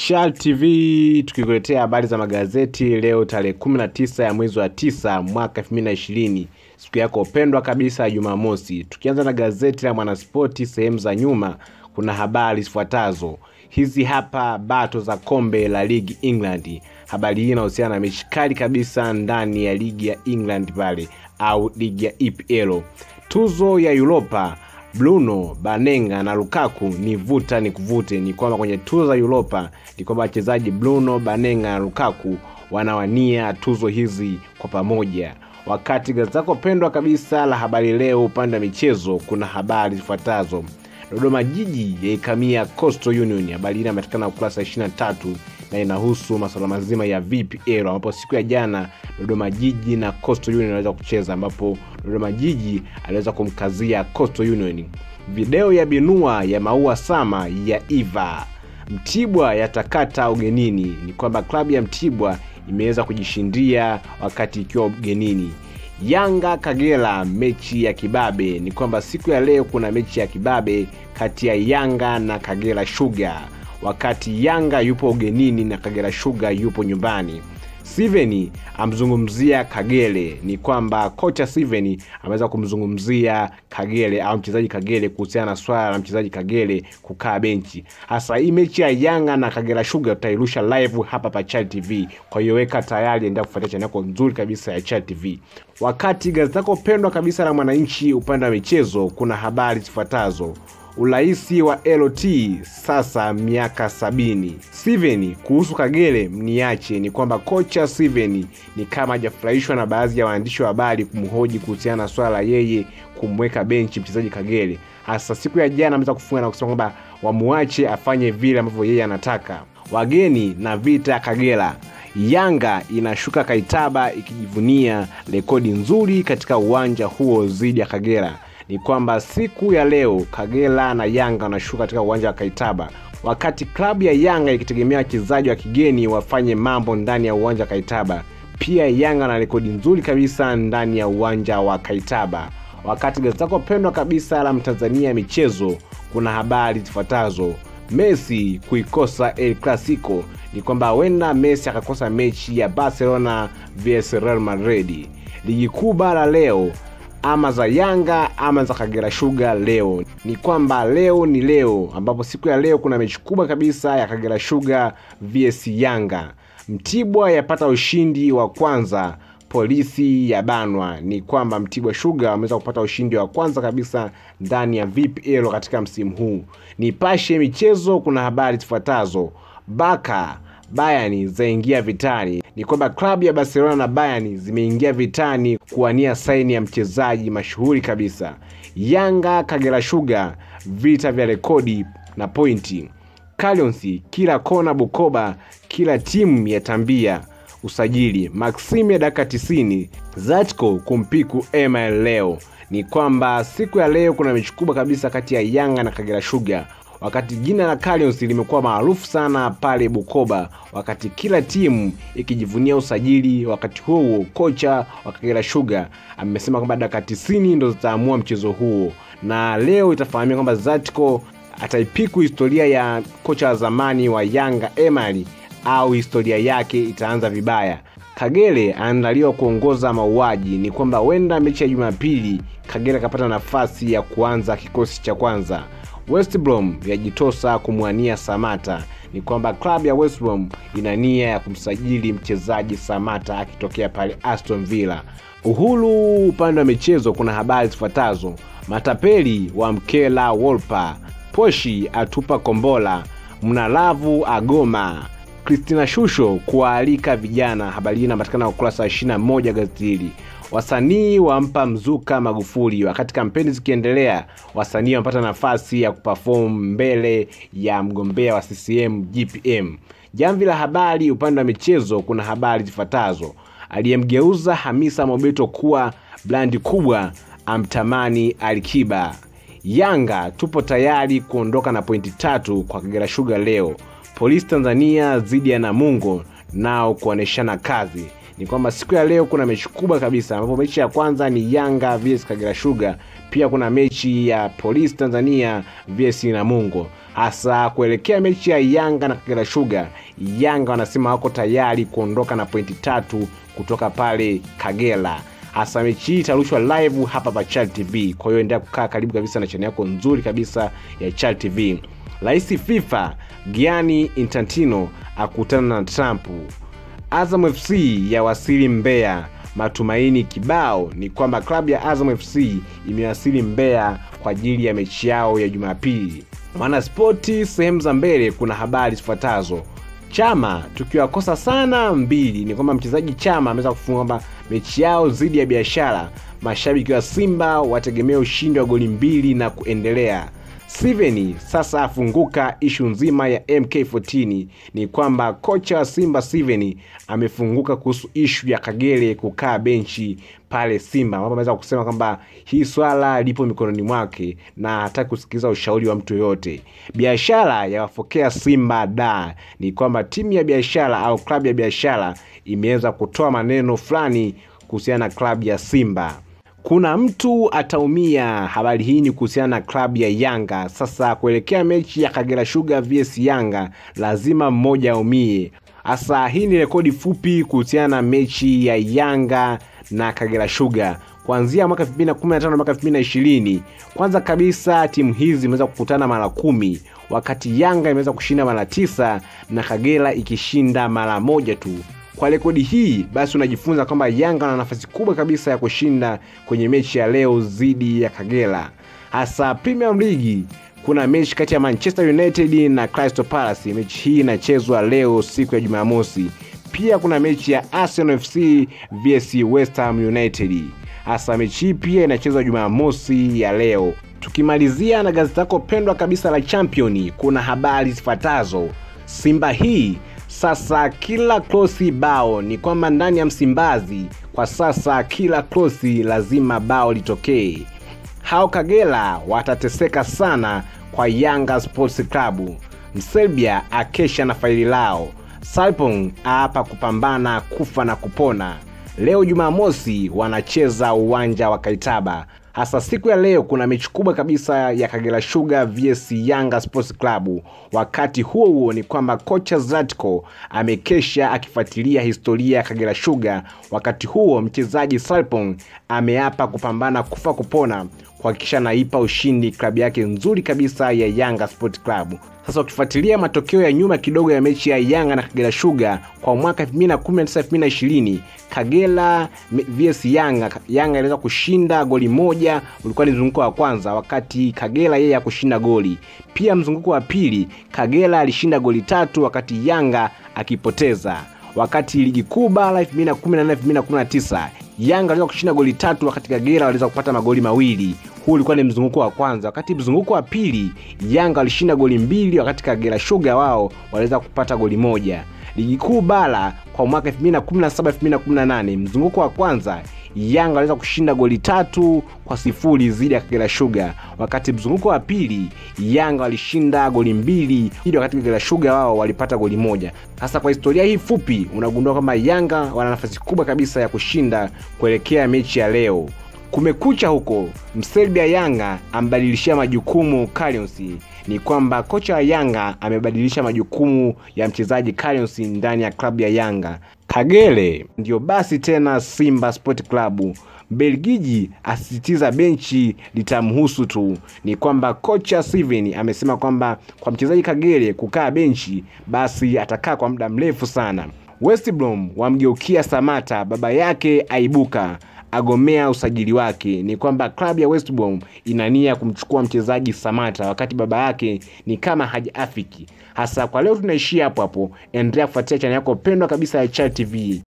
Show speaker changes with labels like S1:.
S1: Shal TV tukikuletea habari za magazeti leo tarehe 19 ya mwezi wa 9 mwaka 2020, siku yako pendwa kabisa ya Jumamosi. Tukianza na gazeti la Mwanaspoti, sehemu za nyuma kuna habari zifuatazo. Hizi hapa bato za kombe la ligi England. Habari hii inahusiana na mechi kali kabisa ndani ya ligi ya England pale au ligi ya EPL. Tuzo ya Europa Bruno Banenga na Lukaku ni vuta ni kuvute. Ni kwamba kwenye tuzo za Europa ni kwamba wachezaji Bruno Banenga na Lukaku wanawania tuzo hizi kwa pamoja. Wakati gazeti lako pendwa kabisa la Habari Leo upande wa michezo kuna habari zifuatazo. Dodoma Jiji yaikamia Coastal Union. Habari hii inapatikana ukurasa 23 na inahusu masuala mazima ya VPL ambapo siku ya jana Dodoma Jiji na Coastal Union waliweza kucheza, ambapo Dodoma Jiji aliweza kumkazia Coastal Union. Video ya binua ya maua sama ya Iva. Mtibwa yatakata ugenini. Ni kwamba klabu ya Mtibwa imeweza kujishindia wakati ikiwa ugenini. Yanga Kagera, mechi ya kibabe. Ni kwamba siku ya leo kuna mechi ya kibabe kati ya Yanga na Kagera Sugar, wakati Yanga yupo ugenini na Kagera Sugar yupo nyumbani. Steven amzungumzia Kagere. Ni kwamba kocha Steven ameweza kumzungumzia Kagere au mchezaji Kagere kuhusiana na swala la mchezaji Kagere kukaa benchi. Hasa hii mechi ya Yanga na Kagera Sugar tutairusha live hapa pa Chal TV, kwa hiyo weka tayari, endelea kufuatia channel yako nzuri kabisa ya Chal TV. Wakati gazeti lako pendwa kabisa la Mwananchi upande wa michezo kuna habari zifuatazo. Uraisi wa LT sasa miaka sabini. Steven kuhusu Kagere mniache, ni kwamba kocha Steven ni kama hajafurahishwa na baadhi ya waandishi wa habari kumhoji kuhusiana na swala la yeye kumweka benchi mchezaji Kagere. Hasa siku ya jana ameweza kufunga na kusema kwamba wamuache afanye vile ambavyo yeye anataka. Wageni na vita ya Kagera. Yanga inashuka Kaitaba ikijivunia rekodi nzuri katika uwanja huo dhidi ya Kagera ni kwamba siku ya leo Kagera na Yanga wanashuka katika uwanja wa Kaitaba, wakati klabu ya Yanga ikitegemea wachezaji wa kigeni wafanye mambo ndani ya uwanja wa Kaitaba. Pia Yanga na rekodi nzuri kabisa ndani ya uwanja wa Kaitaba. Wakati gazeti lako pendwa kabisa la Mtanzania michezo kuna habari zifuatazo. Messi kuikosa El Clasico, ni kwamba huenda Messi akakosa mechi ya Barcelona vs Real Madrid. Ligi kuu bara leo ama za Yanga ama za Kagera Sugar leo. Ni kwamba leo ni leo, ambapo siku ya leo kuna mechi kubwa kabisa ya Kagera Sugar vs Yanga. Mtibwa yapata ushindi wa kwanza, polisi ya banwa. Ni kwamba Mtibwa Sugar wameweza kupata ushindi wa kwanza kabisa ndani ya VPL katika msimu huu. Nipashe michezo kuna habari zifuatazo. Baka Bayern zaingia vitani. Ni kwamba klabu ya Barcelona na Bayern zimeingia vitani kuwania saini ya mchezaji mashuhuri kabisa. Yanga Kagera Sugar, vita vya rekodi na pointi. Calions kila kona Bukoba, kila timu yatambia usajili. Maxim ya dakika 90, Zatko kumpiku Email leo. Ni kwamba siku ya leo kuna mechi kubwa kabisa kati ya Yanga na Kagera Sugar wakati jina la Calions limekuwa maarufu sana pale Bukoba, wakati kila timu ikijivunia usajili. Wakati huo huo, kocha wa Kagera Sugar amesema kwamba dakika 90 ndo zitaamua mchezo huo, na leo itafahamika kwamba Zatko ataipiku historia ya kocha wa zamani wa Yanga Emali au historia yake itaanza vibaya. Kagere anaandaliwa kuongoza mauaji. Ni kwamba huenda mechi ya Jumapili Kagere akapata nafasi ya kuanza kikosi cha kwanza. West Brom yajitosa kumwania Samata. Ni kwamba klabu ya West Brom ina nia ya kumsajili mchezaji Samata akitokea pale Aston Villa. Uhuru upande wa michezo kuna habari zifuatazo: matapeli wa mkela Wolpa, Poshi atupa kombola, Mnalavu agoma, Christina Shusho kuwaalika vijana. Habari hii inapatikana ukurasa wa 21 gazeti hili. Wasanii wampa mzuka Magufuli. Wakati kampeni zikiendelea, wasanii wamepata nafasi ya kuperform mbele ya mgombea wa CCM GPM. Jamvi la habari upande wa michezo kuna habari zifuatazo: aliyemgeuza Hamisa Mobeto kuwa blandi kubwa amtamani Alikiba. Yanga tupo tayari kuondoka na pointi tatu kwa Kagera Sugar leo. Polisi Tanzania dhidi ya Namungo nao kuoneshana kazi ni kwamba siku ya leo kuna mechi kubwa kabisa ambapo mechi ya kwanza ni Yanga vs Kagera Sugar, pia kuna mechi ya Polisi Tanzania vs Namungo. Hasa kuelekea mechi ya Yanga na Kagera Sugar, Yanga wanasema wako tayari kuondoka na pointi tatu kutoka pale Kagera. Hasa mechi hii itarushwa live hapa pa Chal TV, kwa hiyo endelea kukaa karibu kabisa na chaneli yako nzuri kabisa ya Chal TV. Rais FIFA Gianni Infantino akutana na Trump. Azam FC ya wasili Mbeya. Matumaini kibao ni kwamba klabu ya Azam FC imewasili Mbeya kwa ajili ya mechi yao ya Jumapili. Mwanaspoti sehemu za mbele, kuna habari zifuatazo. Chama tukiwakosa sana mbili, ni kwamba mchezaji Chama ameweza kufunga kwamba mechi yao dhidi ya Biashara, mashabiki wa Simba wategemea ushindi wa goli mbili na kuendelea. Steven sasa afunguka ishu nzima ya MK14. Ni kwamba kocha wa Simba Steven amefunguka kuhusu ishu ya Kagere kukaa benchi pale Simba, ambapo ameweza kusema kwamba hii swala lipo mikononi mwake na hataki kusikiliza ushauri wa mtu yoyote. Biashara yawafokea Simba da, ni kwamba timu ya biashara au klabu ya biashara imeweza kutoa maneno fulani kuhusiana na klabu ya Simba kuna mtu ataumia. Habari hii ni kuhusiana na klabu ya Yanga. Sasa kuelekea mechi ya Kagera Sugar vs Yanga, lazima mmoja aumie. Hasa hii ni rekodi fupi kuhusiana na mechi ya Yanga na Kagera Sugar kuanzia mwaka 2015 mpaka 2020. Kwanza kabisa timu hizi zimeweza kukutana mara kumi, wakati Yanga imeweza kushinda mara tisa na Kagera ikishinda mara moja tu. Kwa rekodi hii basi unajifunza kwamba Yanga wana nafasi kubwa kabisa ya kushinda kwenye mechi ya leo dhidi ya Kagera. Hasa Premier League kuna mechi kati ya Manchester United na Crystal Palace. Mechi hii inachezwa leo siku ya Jumamosi. Pia kuna mechi ya Arsenal FC vs West Ham United. Hasa mechi hii pia inachezwa Jumamosi ya leo. Tukimalizia na gazeti lako pendwa kabisa la Champion, kuna habari zifuatazo. Simba hii sasa kila krosi bao, ni kwamba ndani ya Msimbazi kwa sasa kila krosi lazima bao litokee. Hao Kagera watateseka sana kwa Yanga Sports Club. Mserbia akesha na faili lao. Sarpong aapa kupambana kufa na kupona. Leo Jumamosi wanacheza uwanja wa Kaitaba. Hasa siku ya leo kuna mechi kubwa kabisa ya Kagera Sugar vs Yanga Sports Club. Wakati huo huo ni kwamba kocha Zlatko amekesha akifuatilia historia ya Kagera Sugar. Wakati huo mchezaji Sarpong ameapa kupambana kufa kupona kuhakikisha naipa ushindi klabu yake nzuri kabisa ya Yanga Sport Club. Sasa ukifuatilia matokeo ya nyuma kidogo ya mechi ya Yanga na Kagera Sugar kwa mwaka 2019 2020, Kagera vs Yanga, Yanga iliweza kushinda goli moja, ulikuwa ni mzunguko wa kwanza, wakati Kagera yeye hakushinda goli. Pia mzunguko wa pili Kagera alishinda goli tatu, wakati Yanga akipoteza. Wakati ligi kuu bara 2018 2019 Yanga waliweza kushinda goli tatu, wakati Kagera waliweza kupata magoli mawili. Huu ulikuwa ni mzunguko wa kwanza. Wakati mzunguko wa pili Yanga walishinda goli mbili, wakati Kagera Sugar wao waliweza kupata goli moja. Ligi kuu bara kwa mwaka 2017 2018, mzunguko wa kwanza Yanga waliweza kushinda goli tatu kwa sifuri dhidi ya Kagera Sugar, wakati mzunguko wa pili Yanga walishinda goli mbili ili wakati Kagera Sugar wao walipata goli moja. Sasa kwa historia hii fupi, unagundua kwamba Yanga wana nafasi kubwa kabisa ya kushinda kuelekea mechi ya leo. Kumekucha huko, Mserbia Yanga ambadilishia majukumu Kalyonsi. Ni kwamba kocha wa Yanga amebadilisha majukumu ya mchezaji Kalyonsi ndani ya klabu ya Yanga. Kagere ndio basi tena Simba Sport Club. Belgiji asisitiza benchi litamhusu tu. Ni kwamba kocha Steven amesema kwamba kwa mchezaji Kagere kukaa benchi, basi atakaa kwa muda mrefu sana. West Brom wamgeukia Samata, baba yake aibuka agomea usajili wake. Ni kwamba klabu ya West Brom ina nia kumchukua mchezaji Samata, wakati baba yake ni kama hajaafiki. Hasa kwa leo tunaishia hapo hapo. Endelea kufuatia chaneli yako pendwa kabisa ya Chal TV.